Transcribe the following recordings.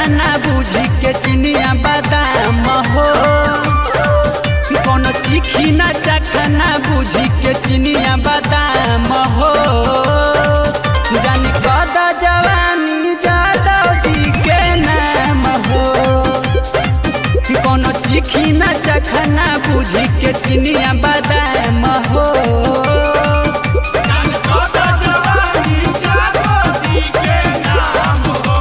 चखना बुझी के चिनिया बादाम हो कोनो चिखी न चखना बुझी के चिनिया बादाम हो जान कद जवानी जादव जी के नाम हो कोनो चिखी न चखना बुझी के चिनिया बादाम हो जान कदा जवानी जादव जी के नाम हो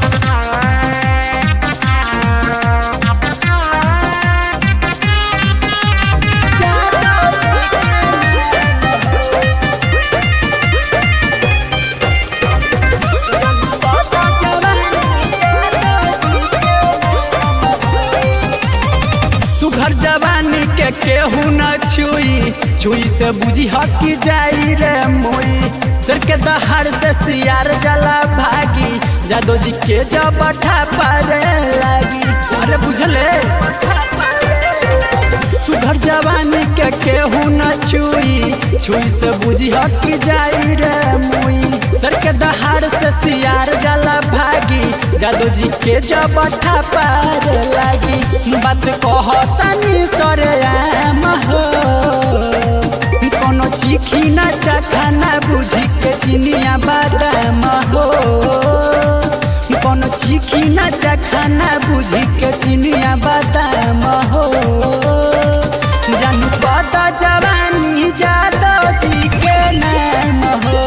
सुघर जवानी के केहू न छुई छुई से बुझी हकी जाई रे मुई सिर के दहाड़ से सियार जला भागी जादो जी के जब पारे लागी अरे बुझले सुघर जवानी के केहू न छुई छुई से बुझी हकी जाई रे मुई सर के दहाड़ से सियार जला भागी जादू जी के जब पार लागी बात कहतनी सरे आम हो कोनो चिखी न चखना बुझी के चिनिया बादाम हो कोनो चिखी न चखना बुझी के चिनिया बादाम हो जानू पता जवानी जादव जी के नाम हो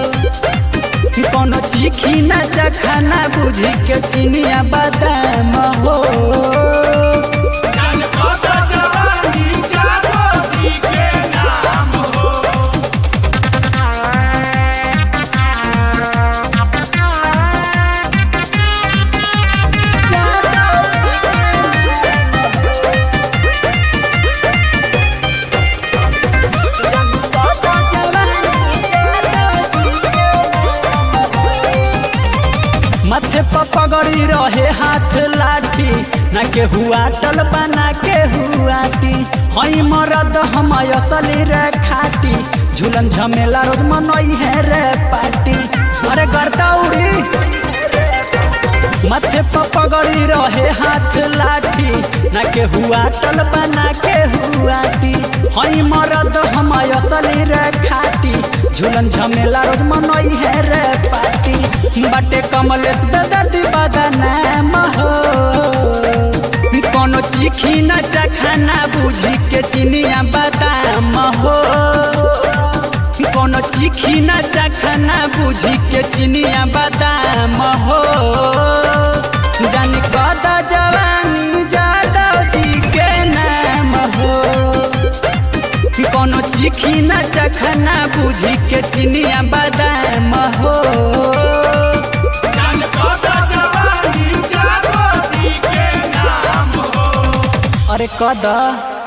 कोनो चिखी न चखना बुझी के चिनिया बादाम हो जान कदा जवानी जादव जी के नाम हो माथे पर पगड़ी रहे हाथ लाठी ना के हुआ टल बना के हुआटी हई मरद हम असली रे खाटी झूलन झमेला रोज मनई है रे पार्टी अरे गर्दा उड़ी माथे पर पगड़ी रहे हाथ लाठी ना के हुआ टल बना के हुआटी हई मरद हम असली रे खाटी झूलन झमेला रोज मनई है रे पार्टी बाटे कमलेश दर्दी बदनाम हो कोनो चिखी न चखना बुझी के चिनिया बादाम हो कोनो चिखी न चखना बुझी के चिनिया बादाम हो जान कद जवानी जादव जी के नाम हो कोनो चिखी न चखना बुझी के चिनिया बादाम हो जान कदा जवानी जादव जी के नाम हो अरे कद